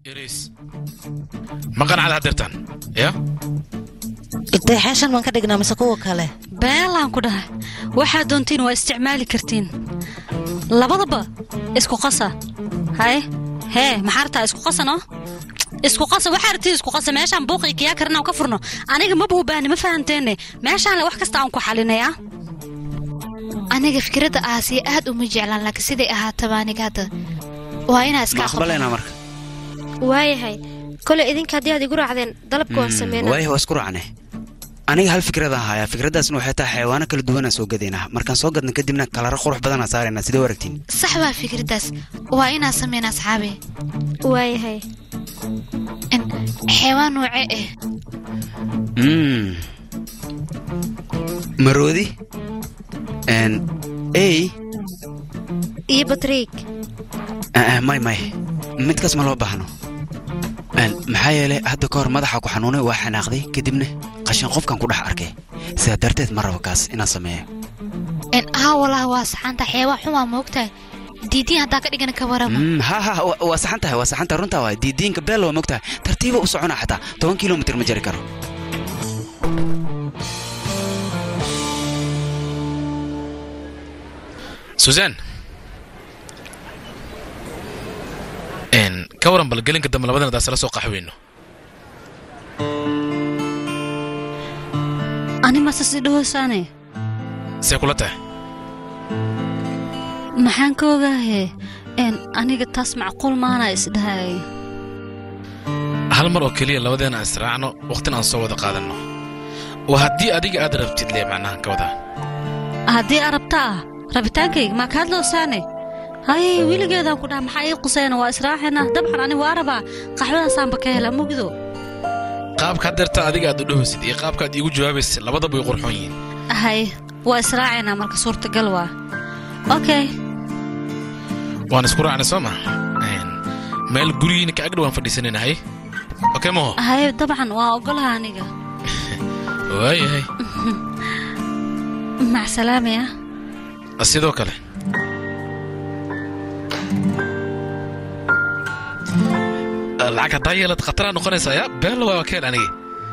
yariis ma qanacda haddeertaan ya deexeeshan maan ka dhignaa mise kuwa kale beelaan ku dhahay waxaad doontiin waa isticmaali kartiin labadaba isku qasa haye hee maxaa rabtaa isku qasano isku qasa waxaa rabtiin isku qasa meeshaan buuqii kiyaa karina aan ka furno aniga maba u baahni ma fahanteene meeshaan wax kasta aan ku xalinaya aniga fikradda aasiya aad uma jeclaan laakiin siday ahaataba aniga hadda waa inaa iska ma aqbalaynaa marka waayahay koley idinka haddii aad igu raacdeen dalabka waan sameynaa waayah waa isku raacne aniga hal fikradaan hayaa fikraddaasna waxay tahay xayawaano kala duwanaan soo gadaynaa markaan soo gadna kadibna kalara qurux badanaa saaraynaa sidee u aragtiin sax waa fikraddaas waa inaa sameyn asxaabi waayahay xeewaan nooce ah Mm. maroodi n ey iyo batriig Ah, ah, may may midkaas ma loo baahno Een, maxaa yeelay hadda ka hor madaxa ku xanuunay waa xanaaqday kadibna qashin qofkan ku dhex arkay sidaa darteed ma rabo kaas inaan sameeyo haa walahi waa saxaanta xeewaan xumaa moogtahay diidiin haddaa ka dhigana ka warama Mm, ha ha wa- waa saxan tahay waa saxan tahay runtaa waay diidiinka beel waa mogtahay tartiiba u socona xataa toban kilomitir ma jari karo susan n ka waran bal gelinka dambe labadan daas la soo qaxweyno ani mase si dhahoosaane see kula tahay maxaan ka ogaahe n aniga taas macquul maana isdhahay hal mar oo keliya labadeena aan israacno waqtina aan soo wada qaadanno waa haddii adiga aad rabtid lee macnahan ka wadaa haddii arabta ah rabitaankayga maa ka hadloosaane haye weligeedaan ku dhaha maxaa ii qusayna waa israaxayna dabcan ani waa rabaa qaxwadaasaanba ka hela mugdo qaabka haddeerta adiga aad u dhahaysid iyo qaabka aad iigu jawaabaysid labadaba way qurxoon yihiin hay waa israacaynaa marka suurtagal waa okay waan isku raacnay soo ma meel gurigiina ka agdhow waan fadhiisanayna hay okey maho haye dabcan waa ogolaha aniga waayahay macsalaamaya sidoo kale lacag haddaa yeelad khataraa noqonaysaa ya beel waa keen anigi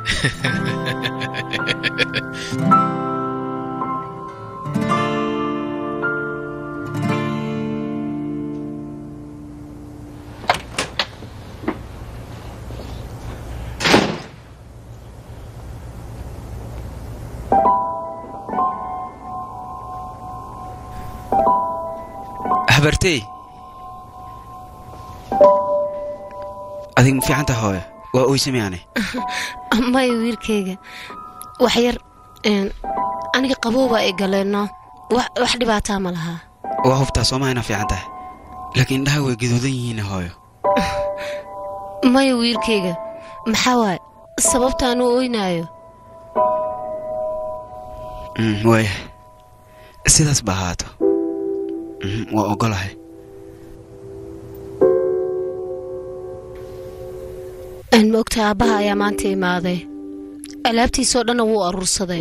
habartey adig ma fiican tahay hooyo waa oysamayaane maya wiilkayga wax yar een, aniga qabowbaa i galeenno wax wax dhibaataa ma lahaa waa hubtaa soomaa inaa fiican tahay laakiin indhaha way gaduudan yihiin hooyo maya wiilkayga maxaa waaye sababtaan u oynaayo Mm, waaya sidaas ba ahaato Mhm, waa ogolahay aan ma ogtahay aabbaha ayaa maanta imaaday alaabtiisoo dhanna wuu aruursaday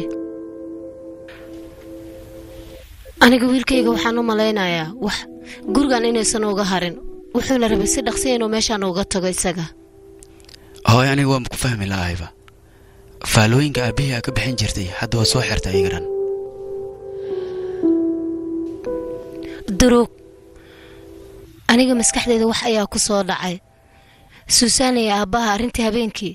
aniga wiilkayga waxaan u malaynayaa wax gurigan inaysan uga harin wuxuuna rabay si dhaqsiya inuu meeshaan uga tago isaga hooyo aniga waan ku fahmi lahayba faalooyinka aabbihii aa ka bixin jirtay hadda waa soo xirta iyagan duruug aniga maskaxdeeda wax ayaa ku soo dhacay suusaan iyo aabbaha arrintii habeenkii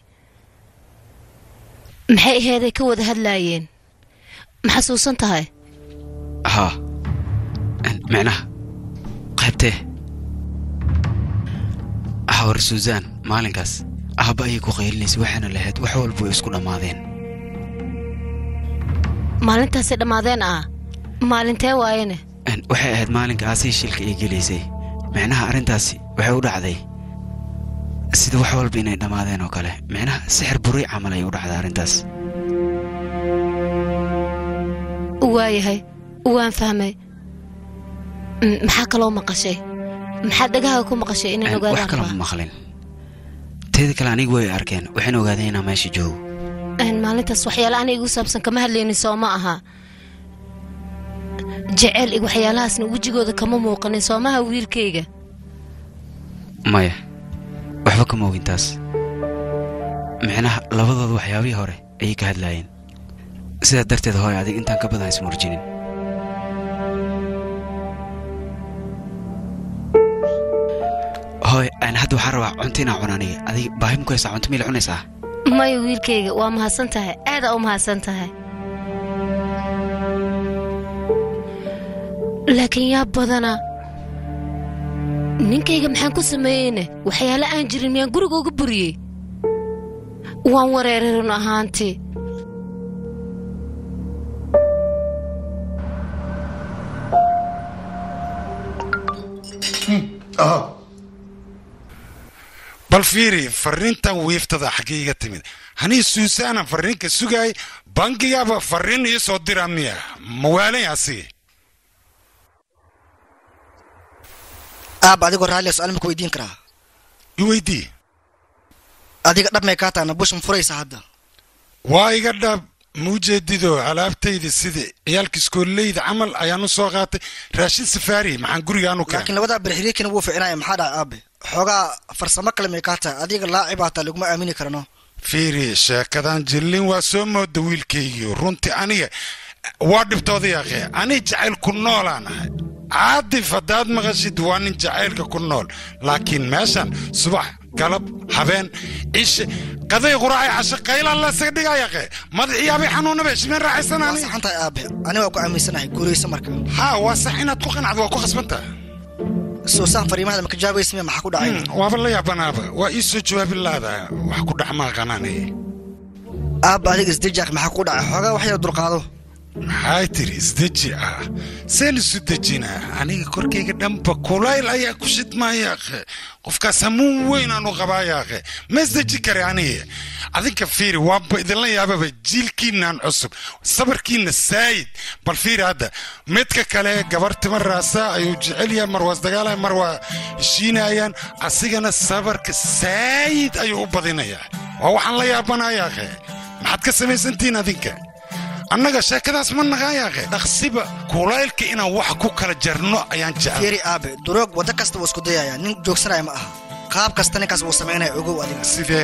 maxay aheeday ka wada hadlaayeen ma xasuusan tahay haa micnaha qaybtee hawar suusaan maalinkaas aabba ayay ku qaylinaysa waxaana lahayd wax walba way isku dhammaadeen maalintaasi dhammaadeen ah maalintee waayene Een, waxay ahayd maalinka aasii shilka ay gelaysay micnaha arrintaasi waxay u dhacday sida wax walba inay dhammaadeen oo kale micnaha sixir buray camal ay u dhacday arrintaas waayahay waan fahmay Mm, maxaa kaloo maqashay maxaad dhagaha ku maqashay inaan Een, wax ogaadaan kale rabaa ma maqlin teeda kale anigu way arkeen waxayna ogaadeen inaan meesha joogo Een, maalintaas waxyaale aniga igu saabsan kama hadlaynin soo ma aha jeceyl iyo waxyaalahaasna wejigooda kama muuqanin soomaha wiilkayga maya waxba kama ogin taas micnaha labadooda waxyaabihii hore ayay ka hadlaayeen sidaa darteed hooy adig intaan ka badan ismurjinin hooy aan hadda waxaan rabaa cunto inaan cuna aniga adig baahi ma ku haysaa cunto miyla cunaysaa maya wiilkayga waa mahadsan tahay aadaa u mahadsan tahay laakiin yaa badana ninkayga maxaan ku sameeyeyne waxyaale aan jirin miyaan guriga uga buriyey waan wareeray run ahaantii bal fiiri fariintan wiiftada xaggee iga timid hanii suusaana fariinka sugaay bangigaaba fariin ii soo dira miya mawaalanyaasi aab adigoo raalliya su-aal ma ku weydiin karaa i weydii adiga dhab may kaa taana bush ma furaysa hadda waa iga dhab muujeedido alaabtayda sida ciyaalka iskooleyda camal ayaan u soo qaatay raashin safaari maxaan gurigaanu keen laakiin labadaa berxiriikina wuu fiicnaya maxaa dhaca aabe xoogaa farsamo kale may kaa tahay adiga laacib hataa laguma aamini karano fiiri sheekadan jillin waa soo mooda wiilkaygiio runtii aniga waa dhibtooda yaaqee ani jacayl ku noolaan ahay caadif haddaad maqashid waa nin jacaylka ku nool laakiin meeshan subax galab habeen cishe qaday quraacay cashe qaylaan lasaga dhigayaqe madaxiyaabay xanuunaba shimeen raaxaysan waa ani saxan tahay aabe aniga waa ku aaminsanahay guuraysa marka haa waa sax inaad ku qanacdo waa ku khasbantaha suusaan fariimahada maka jaabaysa miya maxaa ku dhacay waaba la yaabanaaba waa ii soo jawaabi laada wax ku dhex maaqanaanay aabba adiga isdejaak maxaa ku dhacay xoogaa wax yar dulqaado maxay tiri isdeji ah seen isu dejinaa aniga korkayga dhanba kulayl ayaa ku shidmaayaaqe qofkaas hamuun weyn aanu qabaayaaqe ma isdeji kare aniga adinka fiiri waaba idinla yaababa jiilkiinaan cusub sabarkiina saayid bal fiiri hadda midka kale gabar tima raasa ayuu jecel yahay mar waa isdagaalaya mar waa heshiinayaan asigana sabarka saayid ayuu u badinayaa waa waxaan la yaabanayaaqe maxaad ka samaysantihiin adinka annaga sheekadaas ma naqaayaaqe dhaqsiba kulaylka inaan wax ku kala jarno ayaan jecel fiiri aabe duroog waddo kasta wuu isku dayaya nin joogsanaya ma aha qaab kasta ninkaas wuu samaynaya ogow adiga sidee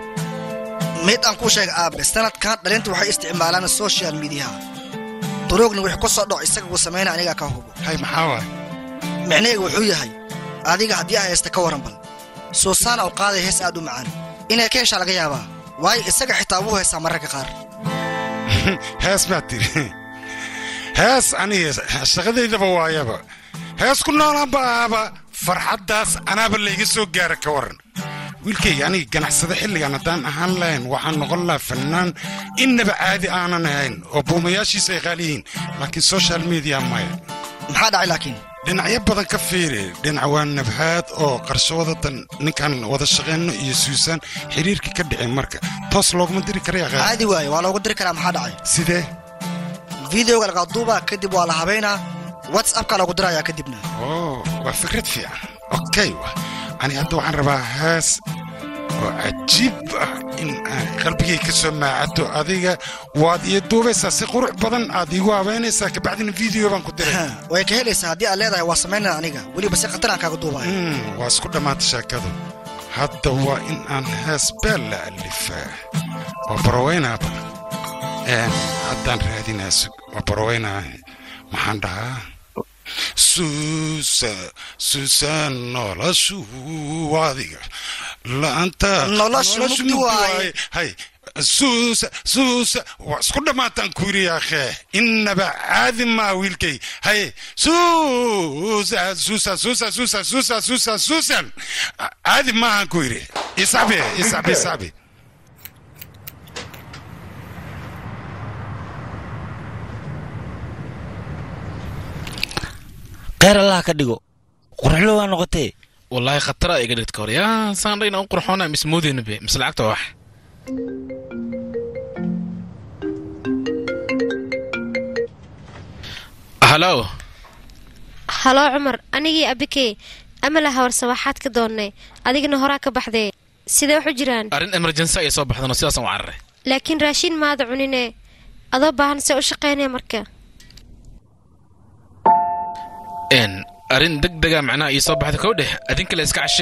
mid aan kuu sheega aabe sanadkan dhalinta waxay isticmaalaan social mediaha duroogna wixii ku soo dhaco isaga wuu samaynaya anigaa ka hubo hay maxaa waay micnaheega wuxuu yahay adiga haddii ay haysta ka waran bal suusaana u qaaday hees aad u macaan inay ka heshaa laga yaabaa waayo isaga xitaa wuu heestaa mararka qaar hees baad tiri hees aniga shaqadaydaba waayaba hees ku noolaanba ahaba farxaddaas anaaba layga soo gaara ka waran wiilkayga aniga ganacsada xilligan haddaan ahaan lahayn waxaan noqon lahaa fannaan innaba caadi aanan ahayn oo buumayaashiisa ay qaali yihiin laakiin social media maya maxaa dhacay laakiin dhinacyo badan ka fiiri dhinac waa nabhaad oo qarshawadatan ninkan wada shaqayno iyo suusaan xiriirka ka dhicin marka toos looguma diri karaya caadi waaye waa loogu diri karaa maxaa dhacay sidee videoga lagaa duubaa kadib waa la habaynaa whatsappka lagu dirayaa kadibna oo waa fikrad fiican okay wa ani hadda waxaan rabaa hees oo cajiib ah in aan qalbigay ka soo maacato adiga waad iyo duubaysaa si qurux badan aad iigu habeynaysaa kabacdina video baan ku diray way ka helaysaa haddii aad leedahay waa samaynaya aniga weliba si khatar aan kaaga duubaya Mm, waa isku dhammaatay sheekadu hadda waa in aan hees beel la alifaa waa baroweynaaba Een, haddaan raadinaa sug waa baroweynaa maxaan dhahaa suusa suusa noloshu adiga la'aanta Noloshu mugdi waaye. hay suusa suusa waa isku dhammaataan ku yidhi yaakhe innaba caadi maa wiilkay hay suusa suusa suusa suusa suusa suusa suusan caadi maahan ku yidhi isabi isabi isabi kheyr allah ka dhigo qurxlo waa noqotee wallaahi khatara iga dhigta hore yaa saan dhayna u qurxoona mise moodeyna be mise lacagta waa wax halo haloo cumar anigii abikey amala hawarsa waxaad ka doonnay adigana horaa ka baxdee sidee wax u jiraan arrin emergency ayay soo baxdano sidaasaan u cararay laakiin raashiin maada cunine adoo baahan see u shaqaynaya marka n arrin deg dega macnaha ii soo baxda kow dheh adin kale iska cashe